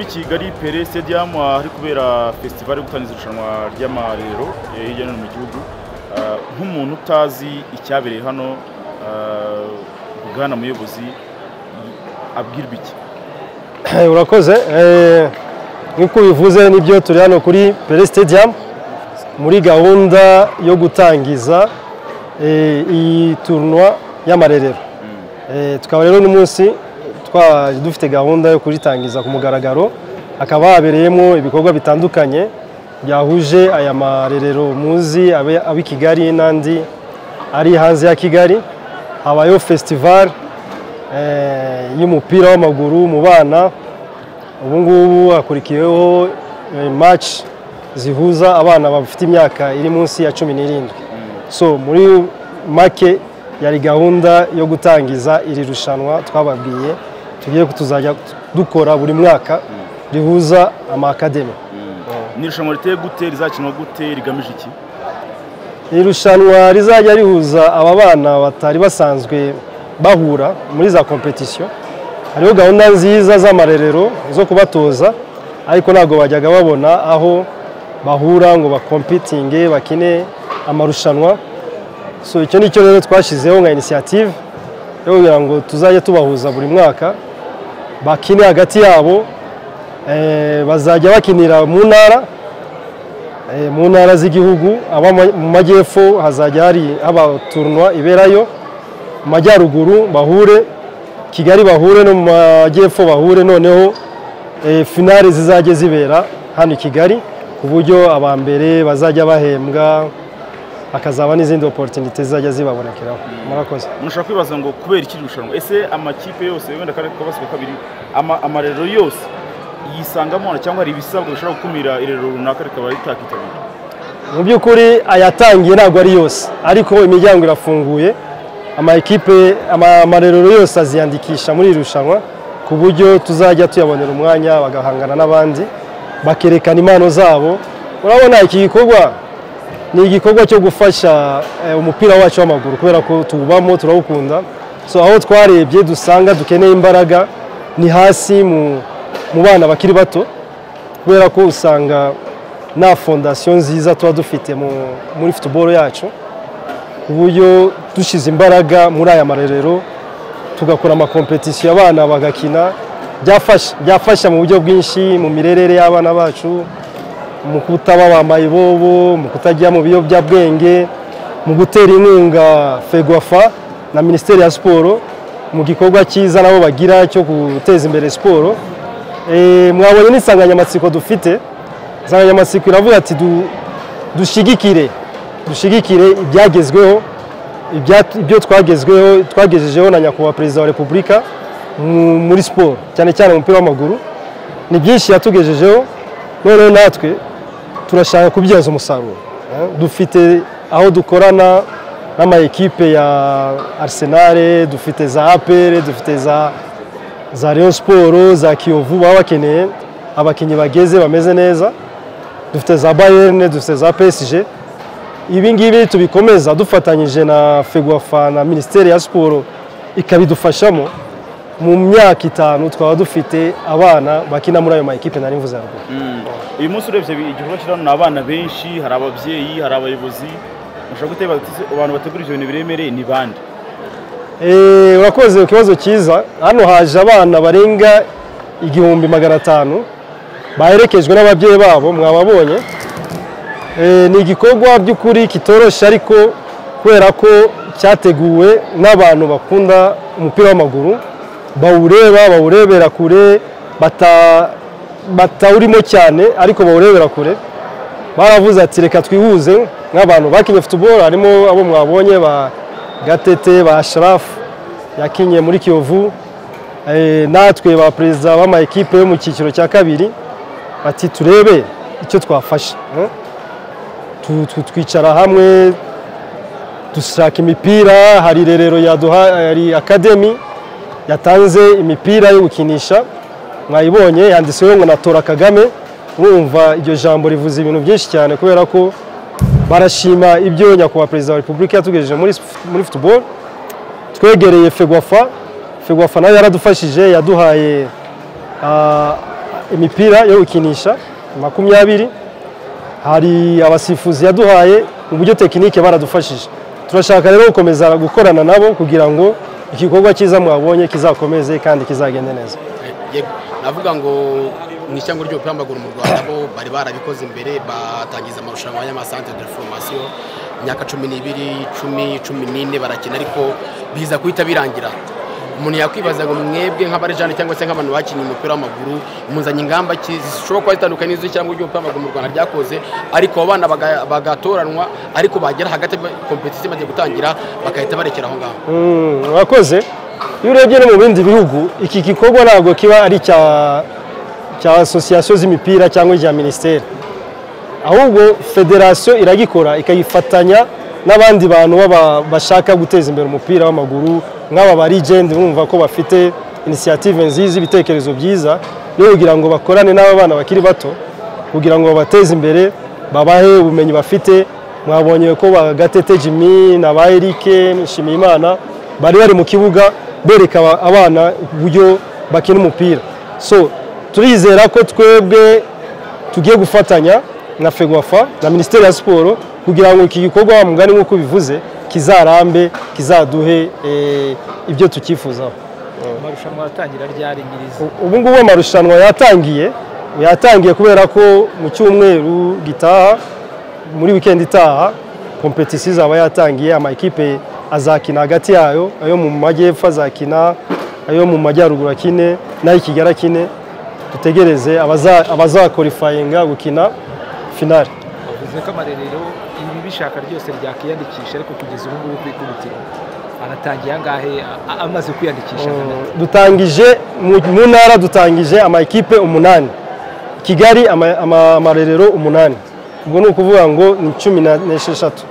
kigali pere stadium ahari kubera festival yo gutangiza irushanwa ry'amarero eh, hirya no hino mu gihugu Ah, nk'umuntu utazi icyabereye hano ah, bwana muyobozi y- abwirwa iki urakoze eh, nk'uko ubivuze nibyo turi hano kuri pere stadium muri gahunda yo gutangiza eh, iyi turunwa y'amarerero Eh, tukaba rero uno munsi twari dufite gahunda yo kuyitangiza ku mugaragaro hakaba habereyemo ibikorwa bitandukanye byahuje aya marerero muzi abe- ab'i kigali n'andi ari hanze ya kigali habayeho festival eh, y'umupira w'amaguru mu bana ubu ngubu hakurikiyeho eh, match zihuza abana bafite imyaka iri munsi ya cumi n'irindwi so muri make yari gahunda yo gutangiza iri rushanwa twababwiye tugiye kutuzajya dukora buri mwaka rihuza amakademi ni irushanwa riteye gute rizakinwa gute rigamije iki iri rushanwa rizajya rihuza aba bana batari basanzwe bahura muri za kompetisiyo hariho gahunda nziza z'amarerero zo kubatoza ariko ntabwo bajyaga babona aho bahura ngo bakompitinge bakine amarushanwa so icyo ni cyo rero twashyizeho nka inisiyative yo kugira ngo tuzajye tubahuza buri mwaka bakine hagati yabo eh, bazajya bakinira mu ntara Eh, mu ntara z'igihugu aba ma- mu majyepfo hazajya hari haba turunwa iberayo mu majyaruguru bahure kigali bahure no mu majyepfo bahure noneho eh, finale zizajya zibera hano i kigali ku buryo aba mbere bazajya bahembwa hakazaba n'izindi opportunity zizajya zibabonekeraho murakoze mushobora kwibaza ngo kubera iki iri rushanwa ese amakipe yose wenda kare kabasiga kabiri ama- amarerero yose yisangamo hano cyangwa hari ibisabwa bishobora gukumira irerero runaka rikaba ritakitabira mu by'ukuri ayatangiye ntabwo ari yose ariko imiryango irafunguye ama ekipe ama- amarerero yose aziyandikisha muri iri rushanwa ku buryo tuzajya tuyabonera umwanya bagahangana n'abandi bakerekana impano zabo urabona iki gikorwa ni igikorwa cyo gufasha eh, umupira wacu w'amaguru kubera ko tuwubamo turawukunda so aho twarebye dusanga dukeneye imbaraga ni hasi mu mu bana bakiri bato kubera ko usanga nta fondasiyo nziza tuba dufite mu- muri futuboro yacu ku buryo dushyize imbaraga muri aya marerero tugakora amakompetisiyo abana bagakina byafasha byafasha mu buryo bwinshi mu mirerere y'abana bacu mu kutaba ba mayibobo mu kutajya mu biyobyabwenge mu gutera inkunga fegwafa na minisiteri ya siporo mu gikorwa cyiza nabo bagira cyo guteza imbere siporo Eh, mwabonye n'insanganyamatsiko dufite insanganyamatsiko iravuga ati "Du- dushyigikire dushyigikire ibyagezweho ibya- ibyo twagezweho twagejejeho na nyakubahwa perezida wa repubulika mu- muri siporo cyane cyane umupira w'amaguru ni byinshi yatugejejeho noneho natwe turashaka kubyaza umusaruro Eh, dufite aho dukorana n'ama ekipe ya Arsenal dufite za APR dufite za za Rayon Sport za Kiyovu baba bakeneye abakinnyi bageze bameze neza dufite za Bayern dufite za PSG ibi ngibi tubikomeza dufatanyije na Fegwafa na Minisiteri ya Siporo ikabidufashamo mu myaka itanu twaba dufite abana bakina muri ayo ma ekipe nari mvuze haruguru uyu munsi urebye igikorwa kiri hano ni abana benshi hari ababyeyi hari abayobozi mushobora gutekereza ati "Ese abantu bategura ibyo bintu biremereye ni bande Eh, urakoze ikibazo cyiza hano haje abana barenga igihumbi magana atanu baherekejwe n'ababyeyi babo mwababonye Eh, ni igikorwa by'ukuri kitoroshye ariko kubera ko cyateguwe n'abantu bakunda umupira w'amaguru bawureba bawurebera kure bata- batawurimo cyane ariko bawurebera kure baravuze ati reka twihuze nk'abantu bakinye futuboro harimo abo mwabonye ba gatete ba sharafu yakinye muri kiyovu Eh, natwe ba perezida b'ama ekipe yo mu cyiciro cya kabiri bati turebe icyo twafasha eh? Tu- tu- twicara hamwe dushaka imipira hari irerero yaduha hari akademi yatanze imipira yo gukinisha mwayibonye yanditseho ngo natora kagame urumva iryo jambo rivuze ibintu byinshi cyane kubera ko barashima ibyo nyakubahwa perezida wa repubulika yatugejeje muri, sp- muri football twegereye fegwafa fegwafa nayo yaradufashije yaduhaye ah, imipira yo gukinisha makumyabiri hari abasifuzi yaduhaye mu buryo tekinike baradufashije turashaka rero gukomeza gukorana nabo kugira ngo igikorwa cyiza mwabonye kizakomeze kandi kizagende neza navuga ngo mu ishyamba ry'umupira w'amaguru mu rwanda bo bari barabikoze imbere batangiza amarushanwa y'amasantere de foromasiyo imyaka cumi n'ibiri cumi cumi n'ine barakina ariko biza guhita birangira umuntu yakwibaza ngo mwebwe nk'abarejani cyangwa se nk'abantu bakinnye umupira w'amaguru muzanye ingamba zishobora kuba zitandukanye n'iz'ishyamba ry'umupira w'amaguru mu rwanda ryakoze ariko abo bana bagatoranwa ariko bagera hagati kompetisiyo imaze gutangira bagahita barekera aho ngaho mwakoze iyo urebye no mu bindi bihugu iki gikorwa ntabwo kiba ari icya cya asosiyasiyo z'imipira cyangwa irya minisiteri ahubwo federasiyo iragikora ikayifatanya n'abandi bantu bashaka guteza imbere umupira w'amaguru nk'aba barigendi bumva ko bafite inisiyative nziza ibitekerezo byiza yo kugira ngo bakorane n'aba bana bakiri bato kugira ngo babateze imbere babahe ubumenyi bafite mwabonye ko bagatete jimmy na ba erike nshimiyimana bari bari mu kibuga bereka abana uburyo bakina umupira so turizera ko twebwe tugiye gufatanya na fegwafa na minisiteri ya siporo kugira ngo iki gikorwa wa mugani nk'uko bivuze kizarambe kizaduhe ibyo tukifuzaho amarushanwa yatangira ryari nyiriza ubu ngubu amarushanwa yatangiye yatangiye kubera ko mu cyumweru gitaha muri wikendi itaha kompetisiyo izaba yatangiye amakipe azakina hagati yayo ayo mu majyepfo azakina ayo mu majyaruguru akine n'ayo kigali akine dutegereze abazakorifayinga gukina finari bivuze ko amarerero ibi bishaka ryose ryakiyandikisha ariko kugeza ubu ngubu kuri kubitiro aratangiye angahe amaze kwiyandikisha dutangije mu ntara dutangije amakipe umunani kigali amarerero umunani ubwo ni ukuvuga ngo ni cumi n'esheshatu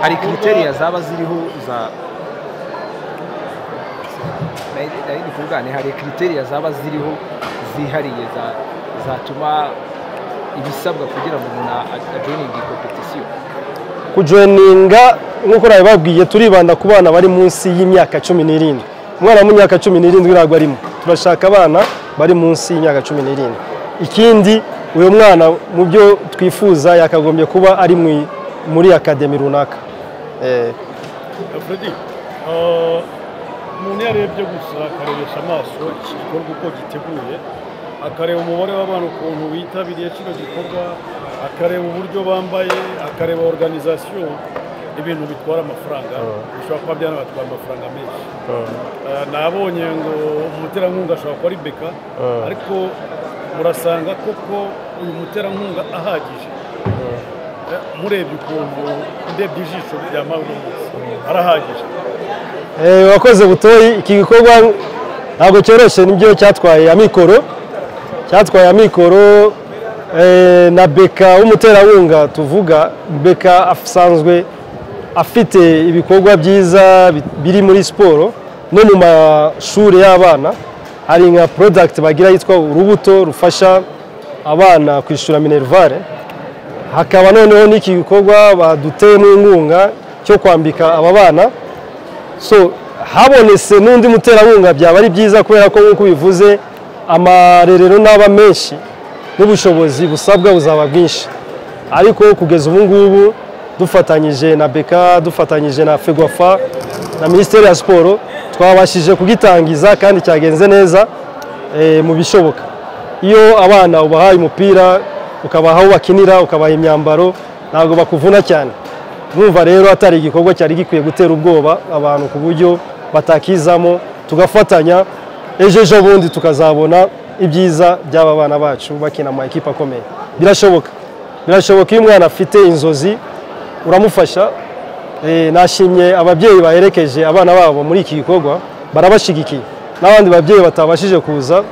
hari kriteriya zaba ziriho za nari ndi kuvugane hari kriteriya zaba ziriho zihariye za zatuma ibisabwa kugira ngo umuntu ajoyininge kompetisiyo kujoyininga nk'uko babibabwiye turibanda ku bana bari munsi y'imyaka cumi n'irindwi umwana wo mu myaka cumi n'irindwi ntabwo arimo turashaka abana bari munsi y'imyaka cumi n'irindwi ikindi uyu mwana mu byo twifuza yakagombye kuba ari muri akademi runaka umuntu iyo arebye gusa akarebesha amaso iki gikorwa uko giteguye akareba umubare w'abantu ukuntu bitabiriye kino gikorwa akareba uburyo bambaye akareba oruganizasiyo ibintu bitwara amafaranga bishobora kuba byanabatwara amafaranga menshi nabonye ngo umuterankunga ashobora kuba ari beka ariko murasanga koko uyu muterankunga ahagije murebye ukuntu ndebye ijisho rya mpamvu arahagije wakoze butoyi iki gikorwa ntabwo cyoroshye nibyo cyatwaye amikoro cyatwaye amikoro na beka w'umuterankunga tuvuga beka asanzwe afite ibikorwa byiza biri muri siporo no mu mashuri y'abana hari nka porodagiti bagira yitwa urubuto rufasha abana kwishyura minerivare hakaba noneho n'iki gikorwa baduteyemo inkunga cyo kwambika aba bana so habonetse n'undi muterankunga byaba ari byiza kubera ko nk'uko bivuze amarerero n'aba menshi n'ubushobozi busabwa buzaba bwinshi ariko kugeza ubu ngubu dufatanyije na beka dufatanyije na fegwafa na minisiteri ya siporo twabashije kugitangiza kandi cyagenze neza mu bishoboka iyo abana ubahaye umupira ukabaha aho bakinira ukabaha imyambaro ntabwo bakuvuna cyane mwumva rero atari igikorwa cyari gikwiye gutera ubwoba abantu ku buryo batakizamo tugafatanya ejo ejo bundi tukazabona ibyiza by'aba bana bacu bakina ama ekipa akomeye birashoboka birashoboka iyo umwana afite inzozi uramufasha nashimye ababyeyi baherekeje abana babo muri iki gikorwa barabashyigikiye n'abandi babyeyi batabashije kuza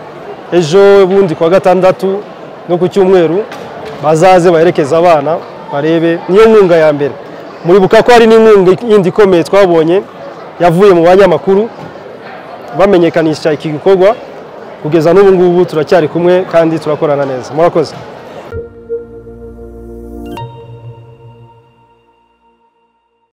ejo bundi ku wa gatandatu no ku cyumweru bazaze baherekeze abana barebe niyo nkunga ya mbere muribuka ko hari n'inkunga yindi ikomeye twabonye yavuye mu banyamakuru bamenyekanisha iki gikorwa kugeza n'ubu ngubu turacyari kumwe kandi turakorana neza murakoze